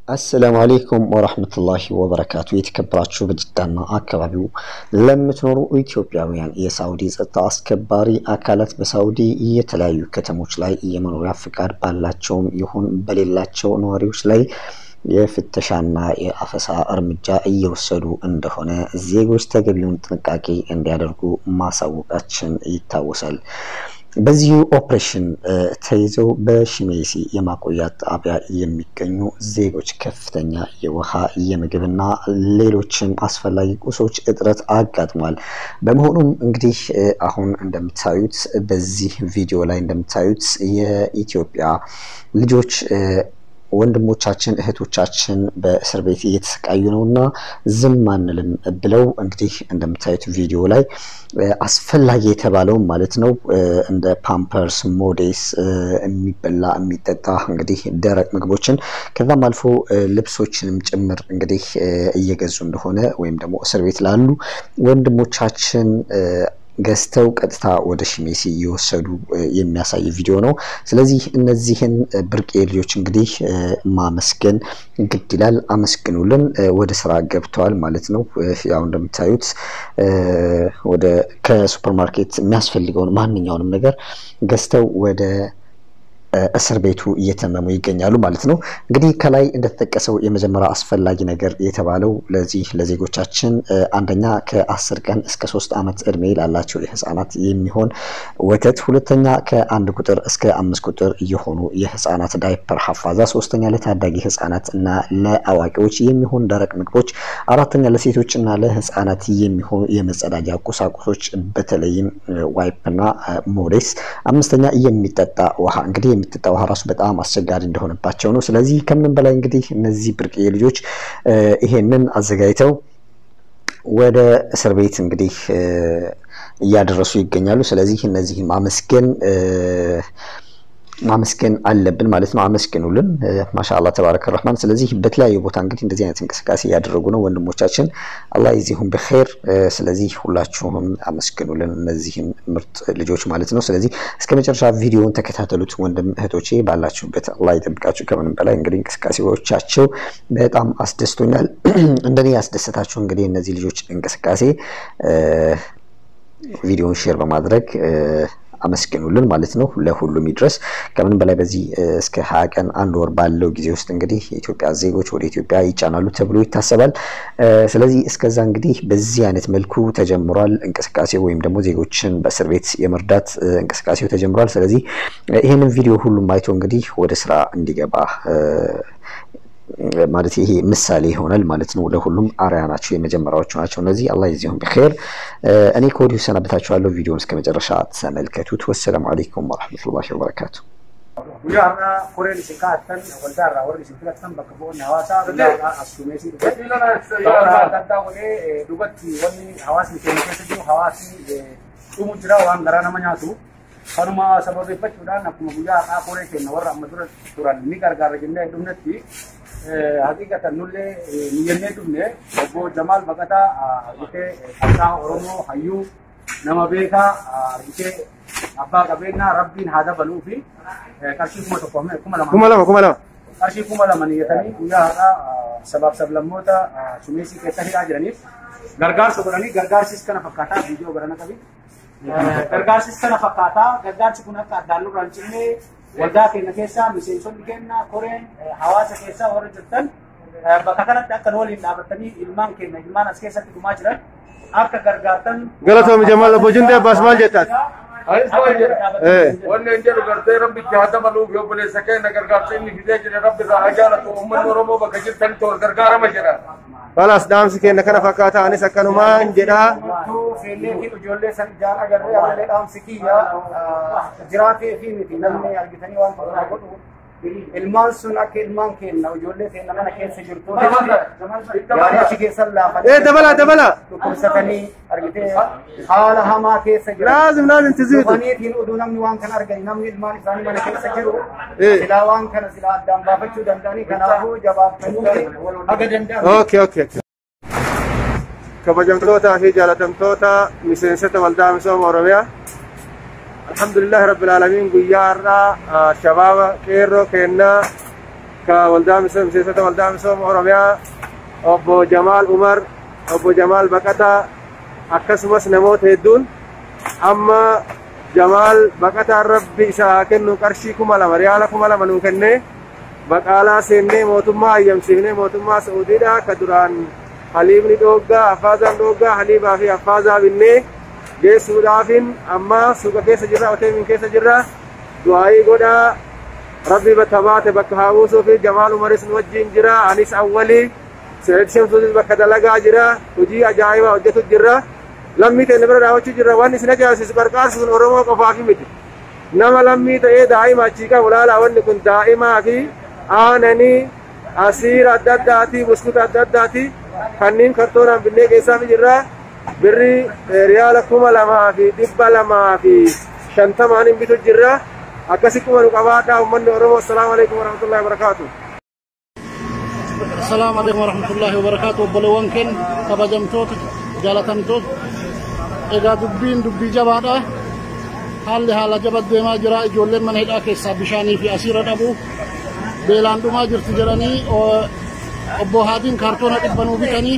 አሰላሙ አሌይኩም ወረህመቱላሂ ወበረካቱ። የተከበራችሁ በጅዳና አካባቢው ለምትኖሩ ኢትዮጵያውያን የሳውዲ ጸጥታ አስከባሪ አካላት በሳውዲ የተለያዩ ከተሞች ላይ የመኖሪያ ፍቃድ ባላቸውም ይሁን በሌላቸው ነዋሪዎች ላይ የፍተሻና የአፈሳ እርምጃ እየወሰዱ እንደሆነ ዜጎች ተገቢውን ጥንቃቄ እንዲያደርጉ ማሳወቃችን ይታወሳል። በዚሁ ኦፕሬሽን ተይዘው በሽሜሲ የማቆያ ጣቢያ የሚገኙ ዜጎች ከፍተኛ የውሃ የምግብና ሌሎችም አስፈላጊ ቁሶች እጥረት አጋጥሟል። በመሆኑም እንግዲህ አሁን እንደምታዩት በዚህ ቪዲዮ ላይ እንደምታዩት የኢትዮጵያ ልጆች ወንድሞቻችን እህቶቻችን በእስር ቤት እየተሰቃዩ ነው እና ዝም አንልም ብለው እንግዲህ እንደምታዩት ቪዲዮ ላይ አስፈላጊ የተባለውም ማለት ነው እንደ ፓምፐርስ፣ ሞዴስ፣ የሚበላ የሚጠጣ እንግዲህ ደረቅ ምግቦችን ከዛም አልፎ ልብሶችንም ጭምር እንግዲህ እየገዙ እንደሆነ ወይም ደግሞ እስር ቤት ላሉ ወንድሞቻችን ገዝተው ቀጥታ ወደ ሽሜሲ እየወሰዱ የሚያሳይ ቪዲዮ ነው። ስለዚህ እነዚህን ብርቅዬ ልጆች እንግዲህ ማመስገን ግድ ይላል። አመስግኑልን። ወደ ስራ ገብተዋል ማለት ነው። ያው እንደምታዩት ወደ ከሱፐርማርኬት የሚያስፈልገውን ማንኛውንም ነገር ገዝተው ወደ እስር ቤቱ እየተመሙ ይገኛሉ ማለት ነው። እንግዲህ ከላይ እንደተጠቀሰው የመጀመሪያ አስፈላጊ ነገር የተባለው ለዚህ ለዜጎቻችን አንደኛ ከአስር ቀን እስከ ሶስት ዓመት እድሜ ላላቸው የህፃናት የሚሆን ወተት፣ ሁለተኛ ከአንድ ቁጥር እስከ አምስት ቁጥር የሆኑ የህፃናት ዳይፐር ሀፋዛ፣ ሶስተኛ ለታዳጊ ህፃናት እና ለአዋቂዎች የሚሆን ደረቅ ምግቦች፣ አራተኛ ለሴቶች እና ለህፃናት የሚሆኑ የመጸዳጃ ቁሳቁሶች በተለይም ዋይፕና ሞዴስ፣ አምስተኛ የሚጠጣ ውሃ እንግዲህ የሚጠጣ ውሃ ራሱ በጣም አስቸጋሪ እንደሆነባቸው ነው። ስለዚህ ከምንም በላይ እንግዲህ እነዚህ ብርቅዬ ልጆች ይሄንን አዘጋጅተው ወደ እስር ቤት እንግዲህ እያደረሱ ይገኛሉ። ስለዚህ እነዚህ ማመስገን ማመስገን አለብን ማለት ነው። አመስግኑልን። ማሻአላህ ተባረከ ረህማን። ስለዚህ በተለያዩ ቦታ እንግዲህ እንደዚህ አይነት እንቅስቃሴ እያደረጉ ነው ወንድሞቻችን፣ አላህ ይዚሁም በኸይር። ስለዚህ ሁላችሁም አመስግኑልን እነዚህን ምርጥ ልጆች ማለት ነው። ስለዚህ እስከ መጨረሻ ቪዲዮውን ተከታተሉት ወንድም እህቶቼ፣ ባላችሁበት አላህ ይጠብቃችሁ። ከምንም በላይ እንግዲህ እንቅስቃሴዎቻቸው በጣም አስደስቶኛል። እንደኔ ያስደሰታችሁ እንግዲህ እነዚህ ልጆች እንቅስቃሴ ቪዲዮውን ሼር በማድረግ አመስግኑልን ማለት ነው። ለሁሉም ይድረስ። ከምን በላይ በዚህ እስከ ሀያ ቀን አንድ ወር ባለው ጊዜ ውስጥ እንግዲህ የኢትዮጵያ ዜጎች ወደ ኢትዮጵያ ይጫናሉ ተብሎ ይታሰባል። ስለዚህ እስከዛ እንግዲህ በዚህ አይነት መልኩ ተጀምሯል እንቅስቃሴ ወይም ደግሞ ዜጎችን በእስር ቤት የመርዳት እንቅስቃሴው ተጀምሯል። ስለዚህ ይህንን ቪዲዮ ሁሉም አይቶ እንግዲህ ወደ ስራ እንዲገባ ማለት ይሄ ምሳሌ ይሆናል ማለት ነው። ለሁሉም አርያ ናቸው፣ የመጀመሪያዎቹ ናቸው እነዚህ። አላህ ይዚሁም በኸይር። እኔ ከወዲሁ ሰናበታችኋለሁ። ቪዲዮን እስከ መጨረሻ ተመልከቱት። ወሰላሙ አለይኩም ወረሕመቱላሂ ወበረካቱ። guyyaa har'aa koreen isin kaa'attan waldaa irraa warri isin filattan bakka bu'oonni hawaasaa waldaa assuumeesii dhufe bakka adda addaa godhee dhugatti wanni hawaasni keenya keessa jiru hawaasni dhumu jira waan garaa nama nyaatu kanuma sababeeffachuudhaan akkuma guyyaa har'aa koree keenya warra amma dura turan ni gargaara jennee dhumnetti haqiqatan nullee niyyannee dhumne obbo Jamaal Baqataa argitee qabsaa Oromoo hayyuu nama beekaa argitee abbaa qabeenyaa rabbiin haa dabaluu fi qarshii kuma tokko kuma lama kuma lama kuma lama qarshii kuma lama niyyatanii guyyaa har'aa sabaaf sablammoota sumeesii keessa hidhaa jiraniif gargaarsa godhanii gargaarsis kana fakkaataa viidiyoo garana qabi. Gargaarsis kana fakkaataa gargaarsi kun akka addaan lurraan cinnee waldaa keenya keessaa miseensonni keenya koreen hawaasa keessaa warra jirtan bakka kanatti akka waliin dhaabattanii ilmaan keenya ilmaan as keessatti dhumaa jiran akka gargaartan. Galatoomii Jamaal Obbo Jundee Abbaas maal jettaati? Wanni hin jedhu gartee rabbitti haa dabaluuf yoo buleessa keenya gargaarsa inni fidee jire rabbi irraa haa jaalatu uummanni Oromoo bakka jirtanitti wal gargaarama jedha. Balaas dhaamsi keenya kana fakkaata anis akkanumaan jedhaa. Feellee fi ijoollee san ijaan agarree amallee dhaamsi kiyya jiraatee fi miti namni argitanii waan tokko godhu ilmaan sun akka ilmaan keenya ijoollee keenya mana keessa jirtu yaadachi keessan laafanii Eh dabala dabala. dhukkubsatanii argitee haala hamaa keessa jiran. Laazim laazim tiziitu. Dhufaniitiin oduu namni waan kana argani namni ilmaan isaanii mana keessa jiru Eh. silaa waan kana silaa addaan baafachuu danda'anii kanaafuu jabaattanii haga danda'an. Okay okay. okay. kabajamtootaa fi jaalatamtoota miseensota waldaa misooma Oromiyaa. Alhamdulillahi Rabbil Aalamiin guyyaa har'aa shabaaba qeerroo kennaa ka waldaa miseensota waldaa misooma Oromiyaa obbo Jamaal Umar, obbo Jamaal Baqataa akkasumas namoota hedduun amma Jamaal Baqataan rabbi isaa haa kennu qarshii kuma lama riyaala kuma lama nuu kennee baqaalaa seennee mootummaa hayyamsiifnee mootummaa Saa'udiidha ka duraan haliibni dhooggaa affaazaan dhooggaa haliibaa fi affaazaa binnee geessuudhaafin amma suuqa keessa jirra hoteelin keessa jirra du'aayii godhaa rabbi tabaate bakka haa buusuu fi jamaal umaris nu wajjin jira anis awwalii seet shamsuutis bakka dalagaa jira hojii ajaa'ibaa hojjetu jirra lammii ta'e bira daawwachuu jirra waan isin ajaa'ibsiisu qarqaarsu sun oromoo qofaaf miti nama lammii ta'ee daa'ima achii qabu laalaa wanni kun daa'imaa fi aananii asiira adda addaati buskuta adda addaati kanneen kartoonaan binnee keessaa jirra birri riyaala kuma lamaa fi dhibba lamaa fi shantamaan hin bitu jirra akkasi kuma nu qabaadhaa ummanni oromoo assalaamu alaikum warahmatullahi wabarakaatu السلام عليكم ورحمة الله وبركاته وبلوان كن كبجمتوت جالتمتوت إذا دبين دبي جبادة حال حال جبد ديما جرا إجولين من هدا كيسا بشاني في أسيرة أبو بيلان دوما جرت جراني أبو هادين كارتونة إبنو بيتاني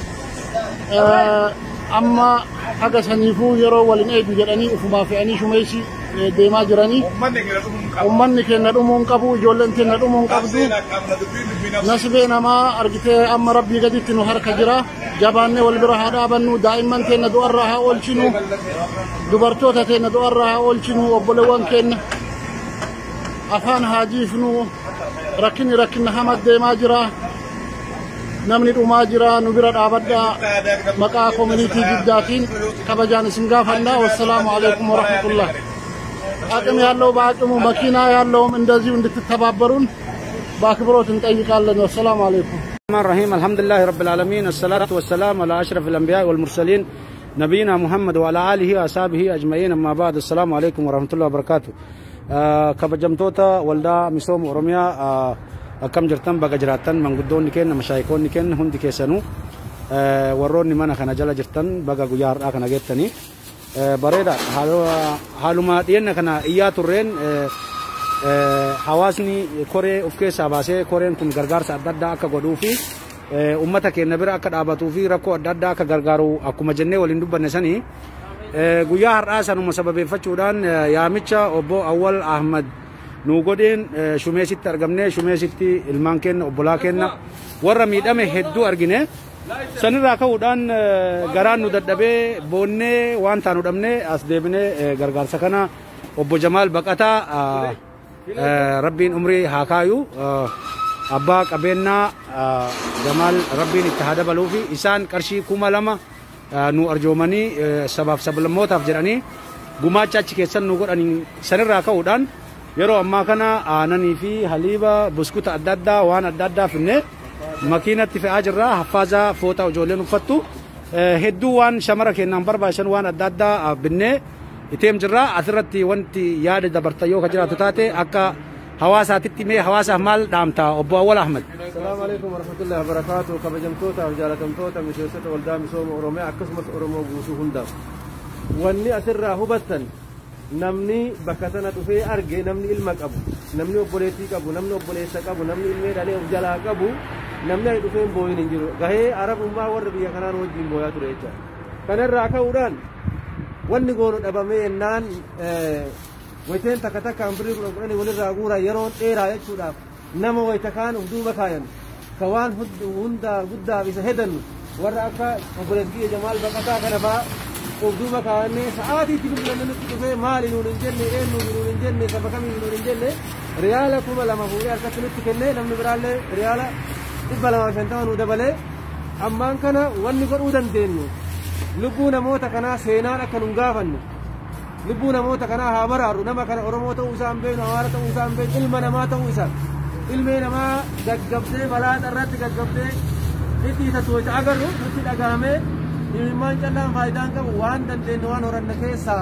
أما حاجة سنيفو يرو ولين أيدو جراني أفما في أني شميسي deemaa jiranii ummanni keenya dhumuun qabu ijoolleen keenya dhumuun qabdu nasbee namaa argitee amma rabbii gaditti nu harka jira jabaannee wal bira haa dhaabannu daa'imman keenya du'arraa haa oolchinu dubartoota keenya du'arraa haa oolchinu obboleewwan keenya afaan haa jiifnu rakkinni rakkinna hamad deemaa jira namni dhumaa jira nu bira dhaabadhaa maqaa koominiitii jiddaatiin kabajaan isin gaafannaa wassalaamu alaikum warahmatullah አቅም ያለው በአቅሙ መኪና ያለውም እንደዚሁ እንድትተባበሩን በአክብሮት እንጠይቃለን። ወሰላም አለይኩም። الرحمن الرحيم الحمد لله رب العالمين الصلاة والسلام على أشرف الأنبياء والمرسلين نبينا محمد وعلى آله وأصحابه أجمعين أما بعد السلام عليكم ورحمة الله وبركاته آه كبجمتوتا ولدا مسوم أورميا آه أكم جرتن بقى جراتن من قدون كن مشايكون كن هندي كيسنو آه وروني من خنا جلا جرتن بقى جيار أكنا جتني bareeda haaluma dhiyenna kana iyyaa turreen hawaasni koree of keessaa baasee koreen kun gargaarsa adda addaa akka godhuu fi ummata keenya bira akka dhaabatuu fi rakkoo adda addaa akka gargaaru akkuma jennee waliin dubbanne sanii guyyaa har'aa sanuma sababeeffachuudhaan yaamicha obbo Awwal Ahmad nu godheen shumeesitti argamne shumeesitti ilmaan keenya obbolaa keenya warra miidhame hedduu argine sanirraa ka'uudhaan garaan nu dadhabee boonnee waan taanu dhabne as deebinee gargaarsa kana obbo Jamaal Baqataa rabbiin umrii haa kaayu abbaa qabeenyaa Jamaal rabbiin itti haa dabaluu fi isaan qarshii kuma lama nu arjoomanii sabaaf sablammootaaf jedhanii gumaacha achi keessan nu godhanii sanirraa ka'uudhaan yeroo ammaa kana aananii fi haliiba buskuta adda addaa waan adda addaa finne makiinatti fe'aa jirra haffaazaa foota ijoolleen uffattu hedduu waan shamara keenyaan barbaachisan waan adda addaa binnee iteem jirra asirratti wanti yaada dabarta yoo ka jiraatu taate akka hawaasaatitti mee hawaasaaf maal dhaamta obbo Awwal Ahmad. Salaamu alaikum warahmatullahi wabarakaatu kabajamtootaaf jaalatamtoota miseensota waldaa misooma Oromiyaa akkasumas Oromoo guutuu hundaaf. Wanni asirraa hubattan namni bakka sana dhufee arge namni ilma qabu namni obboleettii qabu namni obboleessa qabu namni ilmee dhalee of jalaa qabu namni ani dhufeen booyin hin jiru gahee arabummaa warra biyya kanaan wajjin booyaa ture jecha kanarraa ka'uudhaan wanni goonu dhabamee yennaan wayteen takka takkaan birrii kudha kudhanii walirraa guuraa yeroo dheeraa jechuudhaaf nama wayta kaan uf duuba kaayan ka waan hunda guddaaf isa hedannu warra akka obboleettii jamaal baqataa kana fa'aa of duuba kaayannee sa'aatiitti bilbilanne nutti dhufee maali nuun hin jenne eenyu nuun hin jenne saba kamii nuun hin jenne riyaala kuma lama fuudhee harkatti nutti kennee namni biraallee riyaala dhibba lamaa shantama nu dabalee ammaan kana wanni godhuu dandeenyu lubbuu namoota kanaa seenaan akka nun gaafannu lubbuu namoota kanaa haa baraaru nama kana oromoo ta'uu isaa hin beeknu amaara ta'uu isaa hin beeknu ilma namaa ta'uu isaa ilmee namaa gaggabdee balaa irratti gaggabdee hidhiitatu wayita agarru nutti dhagahamee imimmaan callaan faayidaan qabu waan dandeenye waan horanne keessaa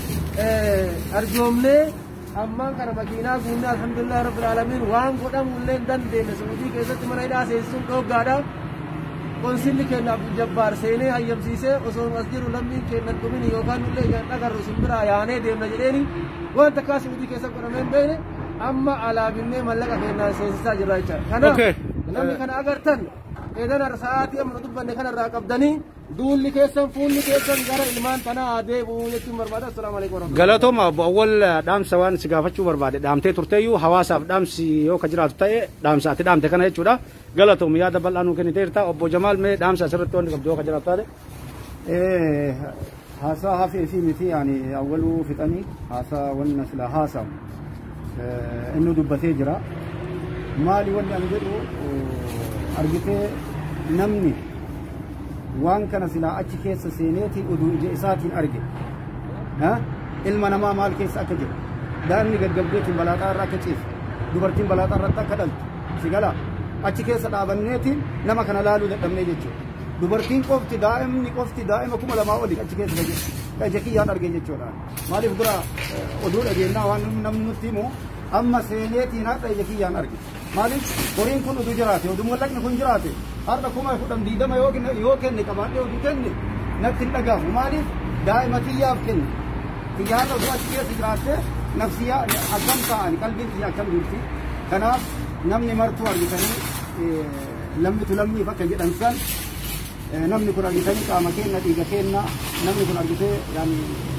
arjoomnee ammaan kana makiinaa guunne alhamdulillah rabbil alamin waan godhamu illee hin dandeenye suudii keessatti mana hidhaa seensisuun dhooggaadha konsilli keenya abdul jabbaar seenee hayyamsiisee osoo as jiru lammiin keenya dhumini yookaan illee ijaan dhagarru simbiraa yaanee deemna jedheeni waan takkaa suudii keessa godhamee hin beekne amma alaabinnee mallaqa keenyaan seensisaa jirra jecha kanaaf Okay. namni kana agartan eedan sa'aatii amma nu dubbanne kanarraa qabdanii duulli keessan fuulli keessan gara ilmaan tanaa deebi'uu jechuun barbaada assalaamu alaikum warahmatullahi galatooma obbo awwal dhaamsa waan si gaafachuu barbaade dhaamtee turteeyyuu hawaasaaf dhaamsi yoo ka jiraatu ta'e dhaamsa ati dhaamte kana jechuudha galatoom yaada bal'aa nuu kenniteerta obbo jamaal mee dhaamsa asirratti wanti qabdu yoo ka jiraatu taate Eh, haasaa hafee fi miti yani awwaluu fixanii haasaa wanna sila haasawu eh, inni dubbatee jira maali wanni an jedhu oh, argitee namni waan kana silaa achi keessa seeneeti oduu ija isaatiin arge Ha? ilma namaa maal keessa akka jiru daa'imni gaggabdeetiin balaaxaa irra akka ciisu dubartiin balaaxaa irratti akka dhaltu si gala achi keessa dhaabanneetiin nama kana laaluu dadhabnee jechuudha dubartiin qofti daa'imni qofti daa'ima kuma lamaa oli achi keessa ka jiru ka ija kiyyaan arge jechuudha maaliif dura eh, oduu dhageennaa waan namni nutti himu amma seeneetiin har'a ija kiyyaan arge maaliif horiin kun oduu jiraate oduu mallaqni kun jiraate har'a kuma kudhan diidama yoo kenne yoo kenne qabaadhee oduu kenne natti hin dhagahamu maaliif daa'ima kiyyaaf kenne kiyyaarra osoo achi keessa jiraatte nafsiyaa akkam ta'ani qalbiin kiyya akkam jirti kanaaf namni martuu argitanii eh, lammitu lammiif akka jedhan san eh, namni kun argitanii qaama keenna dhiiga keenna namni kun argitee yaani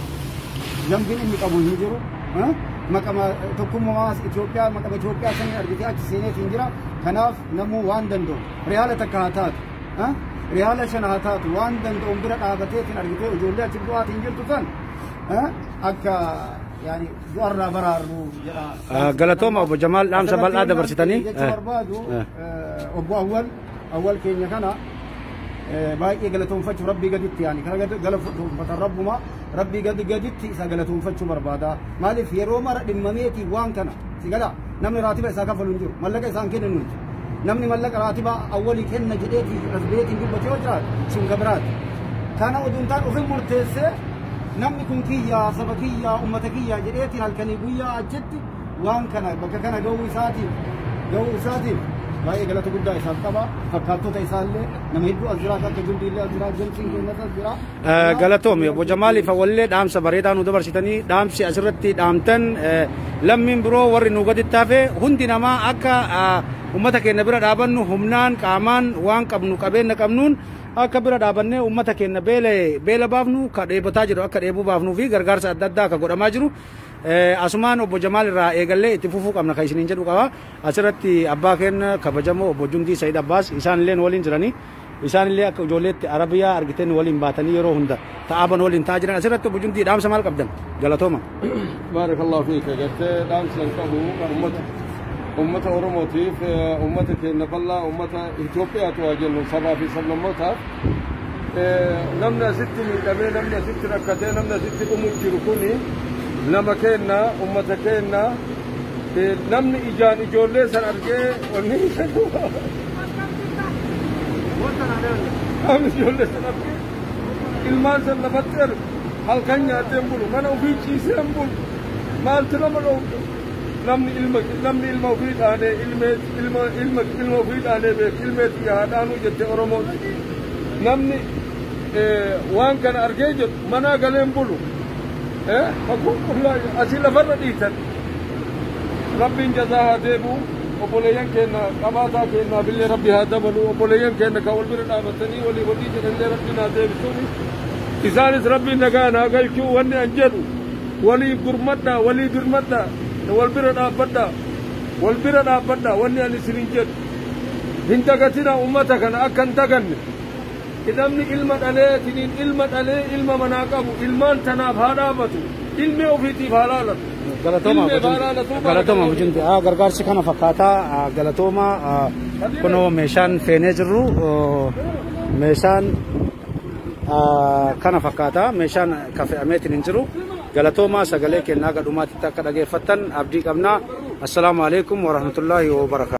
zambiin inni qabu hin jiru eh, maqama tokkummaa Itoophiyaa maqama Itoophiyaa sanii argitee achi seeneetiin jira kanaaf namuu waan danda'u riyaala takka haa taatu eh, riyaala shan haa taatu waan danda'u bira dhaabateetiin argitee ijoollee achi du'aatiin jirtu san eh, akka yaani du'arraa baraarru jedha galatooma obbo jamaal dhaamsa bal'aa dabarsitanii jechuu barbaadu eh, obbo awwal awwal keenya kana eh, baay'ee galatoonfachuu rabbii gaditti yaani kana gad- galatoonfatan rabbuma rabbii gadi gaditti isa galatoonfachuu barbaada maaliif yeroo mara dhimmameeti waan kana si gala namni raatiba isaa kafalu hin jiru mallaqa isaan kennan nuti namni mallaqa raatiba awwalii kenna jedheeti rasbeetiin dubbate yoo jiraate sun gabiraati kana oduun taan ofin murteessee namni kun kiyyaa saba kiyyaa ummata kiyyaa jedheetiin halkanii guyyaa achitti waan kana bakka kana ga'uu isaatiif ga'uu isaatiif baay'ee galata guddaa isaaf qaba fakkaattota isaallee nama hedduu as jiraata akka jildiillee as jiraata jamsiin keenyas as jira galatoomi obbo jamaaliif awwallee dhaamsa bareedaa nu dabarsitanii dhaamsi asirratti dhaamtan eh, lammiin biroo warri nu gaditti hafe hundi namaa akka ah, ummata keenya bira dhaabannu humnaan qaamaan waan qabnu qabeenya qabnuun akka bira dhaabannee ummata keenya beela beela baafnu ka dheebotaa jiru akka dheebuu baafnuu fi gargaarsa adda addaa akka godhamaa jiru Eh, asumaan obbo Jamaal irraa eegallee itti fufuu qabna kan isiniin jedhu qaba asirratti abbaa keenya kabajamoo obbo Jundii Sayid Abbaas isaan illee waliin jiranii isaan illee akka ijoolleetti arabiyaa argiteen waliin baatanii yeroo hunda ta'aaban waliin ta'aa jiran asirratti obbo Jundii dhaamsa maal qabdan galatooma. بارك الله فيك قلت دامس القبو أمة أمة أوروموتيف أمة كينا بالله أمة إثيوبيا تواجه سبا في سبنا موتا نمنا ست من قبل نمنا ست ركعتين نمنا ست أم جركوني نما كينا أمة كينا نمني إجان إجولة سن أرجع وني أم إجولة سن أرجع ilmaan san lafatti ergu halkan nyaateen bulu mana ofii ciiseen bulu maaltu nama dhowwu namni ilma namni ilma ofii dhaanee ilmee ilma ilma ilma ofii dhaanee beeku ilmeetti yaa dhaanuu jette oromooti namni waan kana argee jedhu manaa galeen bulu fakkuun qullaa asii lafarra dhiitan rabbiin jazaa haa deebi'u obboleeyyan keenya qabaataa keenyaa billee rabbi haa dabalu obboleeyyan keenya kan wal bira dhaabatanii walii walii jedhanillee rabbiin haa deebisuuni isaanis rabbiin nagaa naa galchuu wanni an jedhu walii gurmadhaa walii birmadhaa wal bira dhaabbadhaa wal bira dhaabbadhaa wanni an isinin jedhu hin dagatina ummata kana akka hin daganne namni ilma dhalee tiniin ilma dhalee ilma manaa qabu ilmaan tanaaf haa dhaabatu ilmi ofiitiif haa laalatu Galatooma Ilmi baalaalatuu galatooma bujinti gargaarsi kana fakkaataa ah, galatooma ah, kunoo meeshaan feenee jirru oh, meeshaan ah, kana fakkaataa meeshaan ka fe'ameetiin hin jiru galatooma sagalee kennaa gadhumaatitti akka dhageeffattan abdii qabnaa assalaamu alaikum warahmatullaahi wabarakaatu